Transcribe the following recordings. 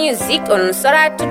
music on Soratu.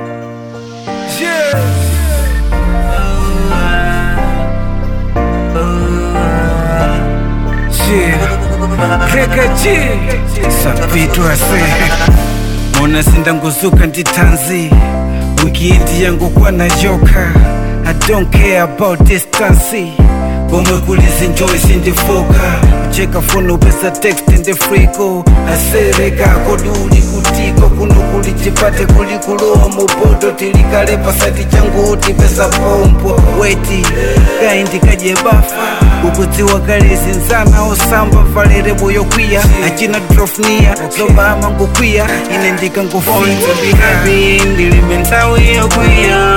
sapitwase mona sindanguzuka nditanzi wikiendi yangu kwana joka i don't care about distance pomwe kulizinjoyi sindifoka kucheka foni upesa text ndefriko asereka koduli kutiko kuno kulichipate kulikulowa mupoto tilikale pasati changu tipesa pompo weti kaindi kajebafa ukudziwa kale zinzana osamba valere boyokwiya achina drofnia zobama ngokwiya ine ndikangofika ndilibe nthawi yokwiya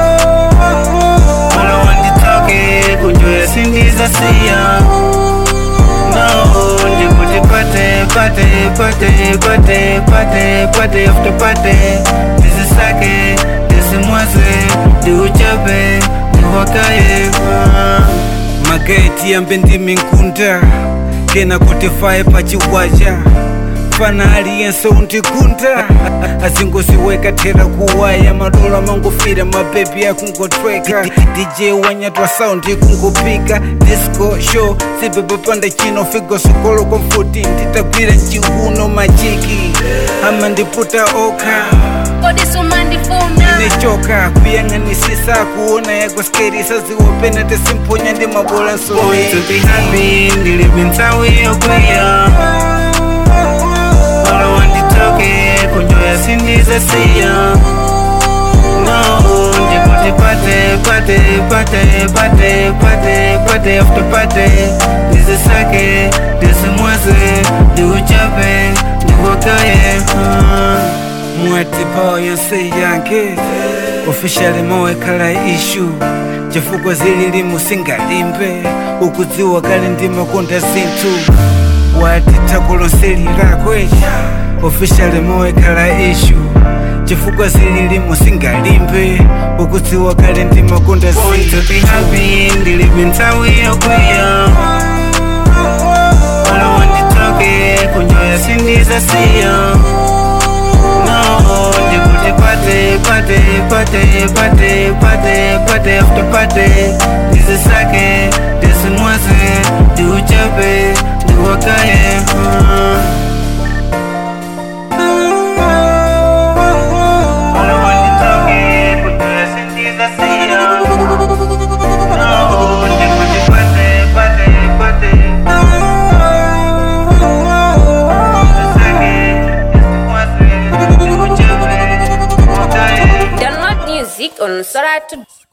Mwana wanditoke kunjoya sindiza siya No, ndikuti pate pate pate pate pate pate after pate ndizisake ndizimwaze ndiuchape ndiwakaye mageti yambe ndiminkunda kena kuti faye pachiwaja fana aliyense undikunda azingosiweka thera kuwaya madola mangofira mabebi akungotweka dj wanyatwa saundi kungopika disco show sibebepanda chino figo sokolo kwa mfuti nditagwira mchiuno majiki ama ndiputa okha Kodi sumandifuna nechoka kuyang'anisisa kuona yakoskerisa ziwopena tesimponya ndi mabola nsoehappy ndilibe nthawi yokwiya Wala wanditoke kunjoya sindiza siya No, ndikuti pate pate pate pate pate pate after pate ndizisake ndizimwaze ndiuchape ndiwakaye mwati pawa yonse yange officially mowekhala ishu chifukwa zilili musingalimbe ukudziwa kale ndi makonda zinthu wati thako lonse lilakwe officially mowekhala ishu chifukwa zilili musingalimbe ukudziwa kale ndi makonda zinthu ndilibe nthawi yokwiya wala wanditoke kunjoya sindiza siya no ndikuti pate pate pate pate pate pate after pate ndizisake ndizimwaze ndiuchape ndiwakaye Wala wanditoke kunjoya sindiza siya no ndikuti pate pate pate Download music on Soratu.